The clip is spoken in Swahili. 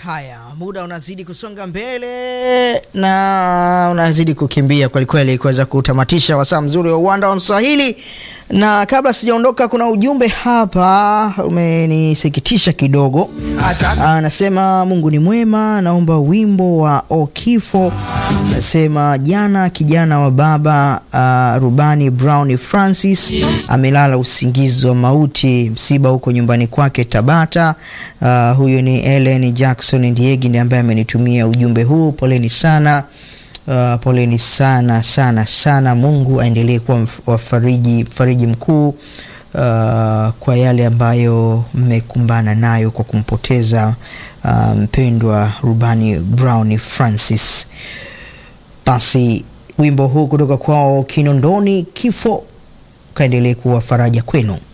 Haya, muda unazidi kusonga mbele na unazidi kukimbia kwelikweli kuweza kutamatisha wasaa mzuri wa uwanda wa Mswahili, na kabla sijaondoka, kuna ujumbe hapa umenisikitisha kidogo. Anasema Mungu ni mwema, naomba wimbo wa Okifo. Anasema jana kijana wa baba uh, rubani Brown Francis amelala usingizi wa mauti, msiba huko nyumbani kwake Tabata. Uh, huyo ni Ellen Jackson Ndiegi ndiye ambaye amenitumia ujumbe huu. Poleni sana. Uh, poleni sana sana sana. Mungu aendelee kuwa wafariji fariji mkuu uh, kwa yale ambayo mmekumbana nayo kwa kumpoteza uh, mpendwa rubani Brown Francis. Basi wimbo huu kutoka kwao Kinondoni, kifo kaendelee kuwa faraja kwenu.